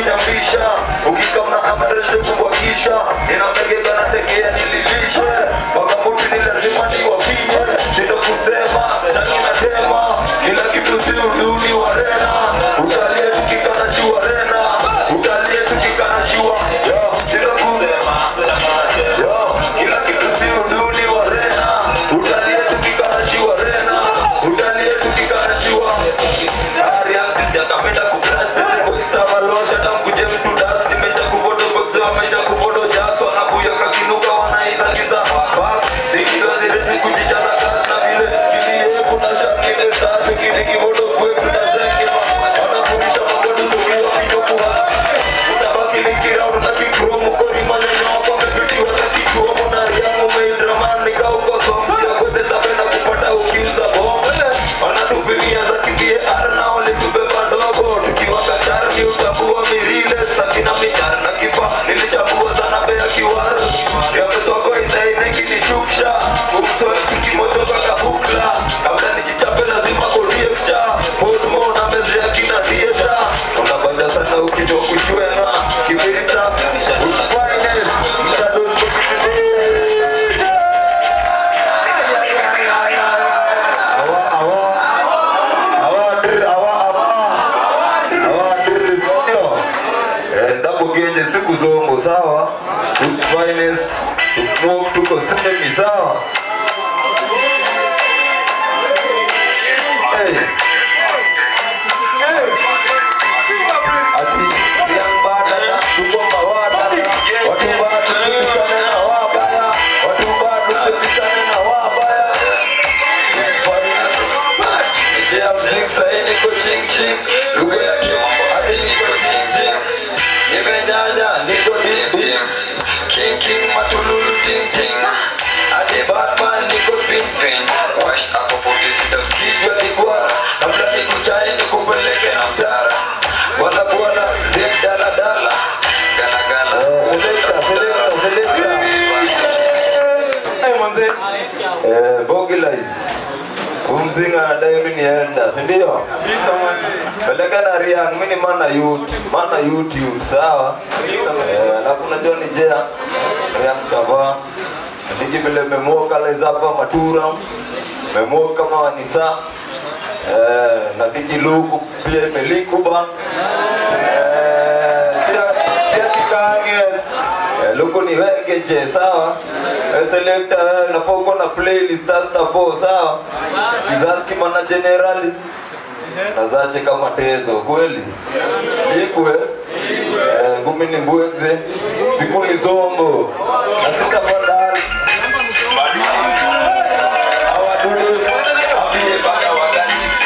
nyambisha ukikamna amreshe kubakisha inamegeka na tekea nililishe wakamuti ni lazima niwapie sindo kusema taki na tema kila kitu si uduni wa rena utalie tukikana shua rena utalie tukikana shua yo sindo kusema yo kila kitu si uduni wa rena utalie tukikana shua rena utalie tukikana shua Ari yangu sijakapenda kukrasi Sama losha tamkuje mtu dasi Meja kubodo boxewa meja kubodo jaso Anakuya kakinuka wanaiza giza Bas, Nikiwa zirezi kujijaza kasi na vile Kilie kuna shangile tatu Kili kibodo kwetu na zengema Wanafundisha mabodo zukiwa kijo kuwa Utabaki nikira una kikromu Kori maneno wako mepitiwa na kikromu Na riamu meidramani Nika uko somu Ya kwete zapenda kupata ukiuza bomu Wanatupigia za kibie arna Walitubeba ndogo Tukiwa kacharni utambua mirile Sakina mijar na kifa Nilichambua sana bea kiwaru Yamesoko inaine kinishuksha Umsoe tukimotoka kabukla Kabla nijichape lazima kodiepsha Podmo na mezi ya kina dieta Unabanja sana ukijua kushwena Kibirita Ufine Mtadozi Awa awa awadir awa awa awadir sio endapo genje siku zongo sawa finest smoke tuko semi sawa hey. ati yang badala tuko mawada watu bado tusipishane na wabaya watu bado tusipishane na wabaya Jam sing say niko ching ching Lugha ya kimombo ati niko ching ching Nimenyanya niko deep deep King king matululu ting ting Ati Batman niko ping ping Wash ako 46 skijwa dikwara Kabla nikuchai nikupeleke na mtara Wala bwana zim dala dala Gala gala Selekta selekta selekta Hey manze Eh Bogilai Umzinga anadai mimi nienda, si ndio? Peleka na Riang, mimi ni mana youth, mana YouTube, sawa? Eh, alafu unajua ni jea Riang Sava. Niki vile memoka leza hapa matura. Memoka kama wanisa. Eh, na kiji luku pia imelikuba. Eh, pia pia tikanges. Eh, luku ni wegeje, sawa? Eh, selector wewe unafaa uko na playlist sasa po, sawa? Kizazi mana generali nazache kama tezo kweli ikwe Eh, ngumi ni mbweze siku ni zombo na sita badali awadudu abie baka waganisi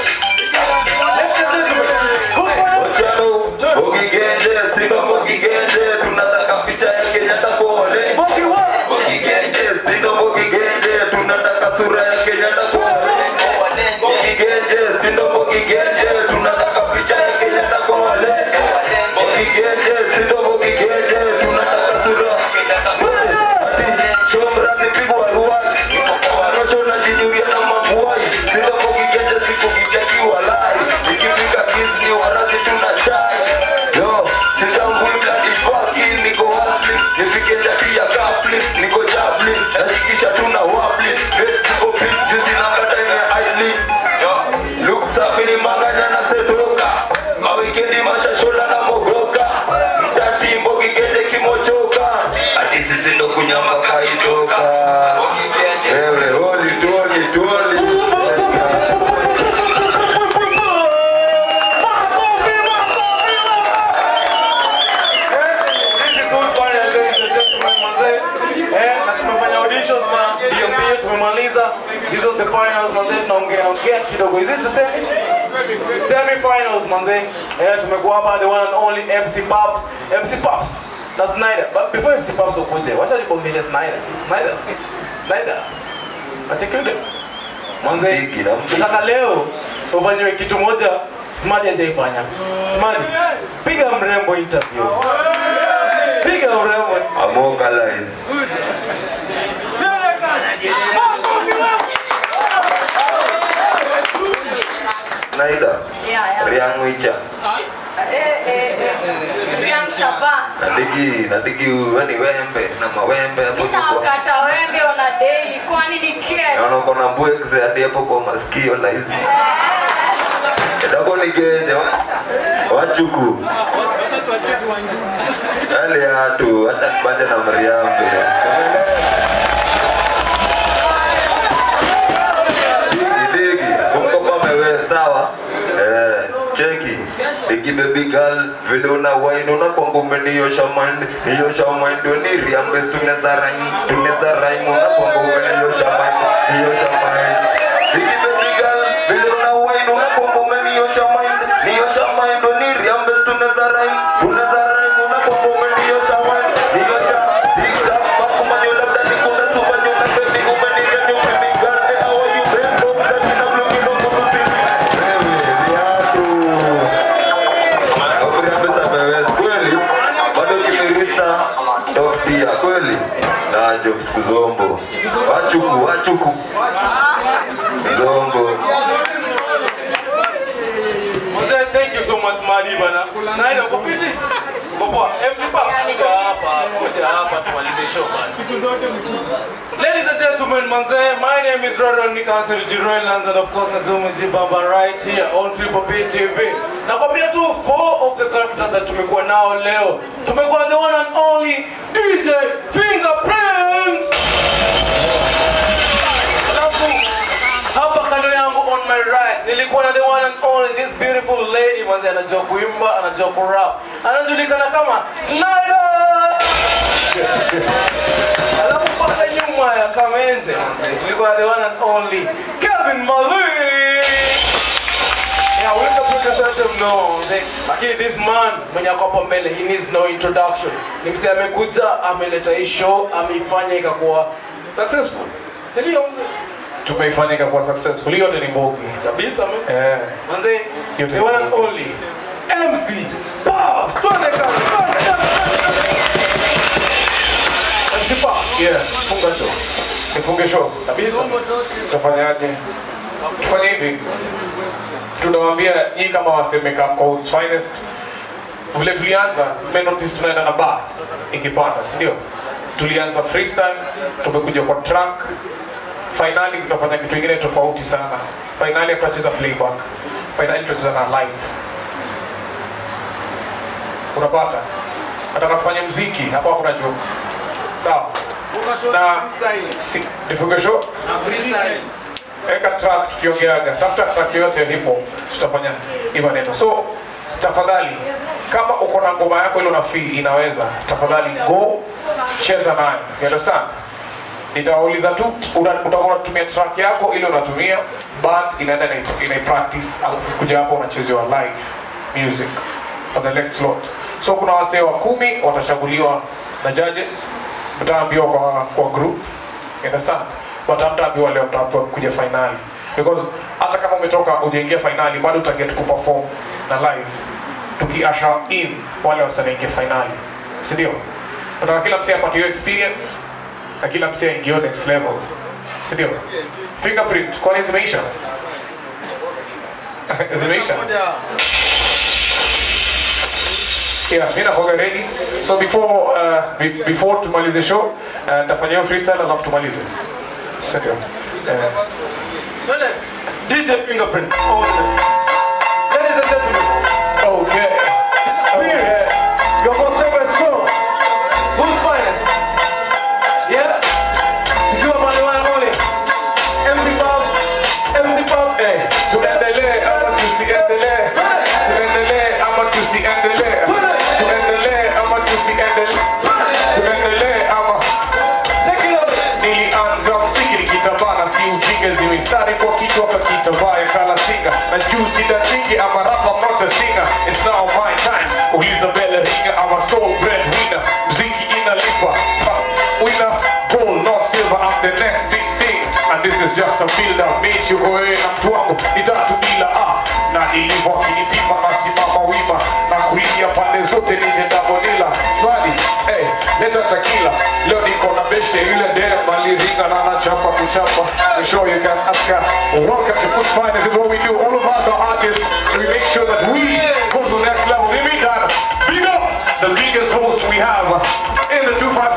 Ochano, Bogigenje, Simba Bogigenje, tunataka picha ya Kenyatta pole. Bogigenje, Simba Bogigenje, tunataka sura ya Kenyatta pole. Bogigenje, Simba Bogigenje, tunataka picha ya Kenyatta pole. Bogigenje, Simba Bogigenje, tunataka sura ya Kenyatta pole. Ati, Shomra zipigwa ruwazi, Arosho na jinyuria na mabuai, Simba Bogigenje siku vijakiwa lai, ikifika kizni warazi tuna chai. Yo, sitambui bloody fucking, niko hustling, nifike jadi ya kafli, niko jabli, nashikisha tuna wabli, bet siko pink, juzi na kata ime idly. Yo, look safi ni manganya na setoka, mawikendi mashashola na mogoka, mtati mbogi gende kimochoka, ati sisi ndo kunyama kaitoka. Wewe, holi, tuoli, tuoli. This is good final, ladies and gentlemen, manze. Eh, na tumefanya auditions na mbio mbio tumemaliza. Hizo the finals manze, tunaongea ongea kidogo. Is this the semi? Semi finals manze. Eh, tumekuwa hapa the one and only MC Pops. MC Pops. Na Snyder. But before MC Pops ukuje, wacha nibongeshe Snyder. Snyder. Snyder. Asikinde. Manze, Bigi na mtu. nataka leo ufanyiwe kitu moja Smadi hajaifanya. Smadi, piga mrembo interview. Piga mrembo. Amoka live. Naida. Yeah, yeah. Riang Wicha. Eh, eh, eh. Nadiki, nadiki yani wembe na mawembe hapo tu kwa. Nakata wembe ona daily, kwani ni kesho? Naona uko na mbwekze hadi hapo kwa masikio na hizi. Kidogo ni genje wachuku. Yale ya tu hata kipande na Mariambe. Digi digi, kumkopa mewe sawa. Eh, cheki. Digi baby girl, vile una wine una kwangu umeniosha mind, niosha mind ni riambe tunaweza rhyme, tunaweza rhyme una kwangu umeniosha mind, niosha mind. Digi baby girl, vile una wine una kwangu umeniosha mind, niosha mind ni riambe tunaweza rhyme, tunaweza rhyme una kwangu umeniosha mind, niosha. Digi bakumanyo labda nikuna sumanyo na baby umeniosha baby girl, eh, how are you babe? Don't touch me, I'm looking on the TV. Wewe, viatu. Ukuriambia wewe kweli bado kimirisa tofia kweli najo kuzombo wachuku wachuku zombo Mzee, thank you so much Madi bana. Naenda kwa piti. Popoa, MC Pop. Kuja hapa, kuja hapa tumalize show bana. Ladies and gentlemen, manze, my name is Rodon Nikasir Jiroel and of course Nazumuzi Baba right here on Triple P TV. Nakwambia tu four of the characters that tumekuwa nao leo. Tumekuwa the one and only DJ Fingerprints. Alafu hapa kando yangu on my right nilikuwa na the one and only this beautiful lady manze anajua kuimba anajua kurap anajulikana kama Snyder alafu pale nyuma ya kamenze manze tulikuwa na the one and only Kevin Malik Yeah, we can put yourself no. Lakini this man mwenye ako hapa mbele he needs no introduction. Ni msee amekuja ameleta hii show ameifanya ikakuwa successful. Si ndio? Tumeifanya ikakuwa successful. Hiyo yote ni mbogi. Kabisa man. Eh. Manze, the one and only MC Bob. Twende kazi. MC Bob. Yeah, funga show. Nifunge show. Kabisa. Tutafanyaje? Tufanye hivi tunawaambia nyinyi kama wasemeka Codes finest vile tulianza mmenotice tunaenda na bar ikipata si ndio tulianza freestyle tumekuja kwa track finali tutafanya kitu kingine tofauti sana finali tutacheza playback finali tutacheza na live unapata nataka tufanye mziki hapa kuna jokes sawa na si, nifunge show Eka track tukiongeaga, tafuta track yoyote ilipo, tutafanya hivyo neno. So tafadhali, kama uko na ngoma yako ile una feel inaweza, tafadhali go cheza nayo, you understand? Nitawauliza tu, una- utakuwa unatumia track yako ile unatumia, band inaenda ina, ina practice, alafu kuja hapo unachezewa live music on the next slot. So kuna wasee wa kumi watachaguliwa na judges, mtaambiwa kwa, kwa group You understand? But hamtaambiwa leo mtaambiwa kuja finali. Because hata kama umetoka ujaingia finali bado utaget kuperform na live. Tukiasha in wale wasanaingia finali. Si ndio? Nataka kila msee apate hiyo experience na kila msee aingie next level. Si ndio? Fingerprint, kwani zimeisha? zimeisha? Yeah, mimi nakuwa ready. So before uh, be, before tumalize show, uh, nitafanya hiyo freestyle alafu tumalize. Sio. Eh. DJ Fingerprint. Oh, Ladies and gentlemen. Okay. Okay. Your most favorite show. Who's finest? Yeah. Sijua pale wana only. MC Bob. MC Bob. Eh. Tuendelee ama tusiendelee? Tuendelee ama tusiendelee? Tuendelee ama tusiendelee? Tuendelee ama Take it up. Nilianza mziki nikitabana, si ujinga, zimistari kwa kichwa kakitavaya kala singa na juu sidatingi ama rapa mota singa. It's now my time. Uliza bele ringa ama soul bread winner. Mziki inalipa. Ha, Winner, gold, not silver. I'm the next big thing. And this is just a build up. Meet you go na mtu wangu ni tatu bila ah. Na ilivyo akinipima nasimama wima na kuingia pande zote nijendabonila swali hey, leta takila leo niko na beshe yule dem aliringa na anachapa kuchapa we show you can ask her welcome to Food Finance this is what we do all of us are artists we make sure that we go to the next level in the meantime big the biggest host we have in the 255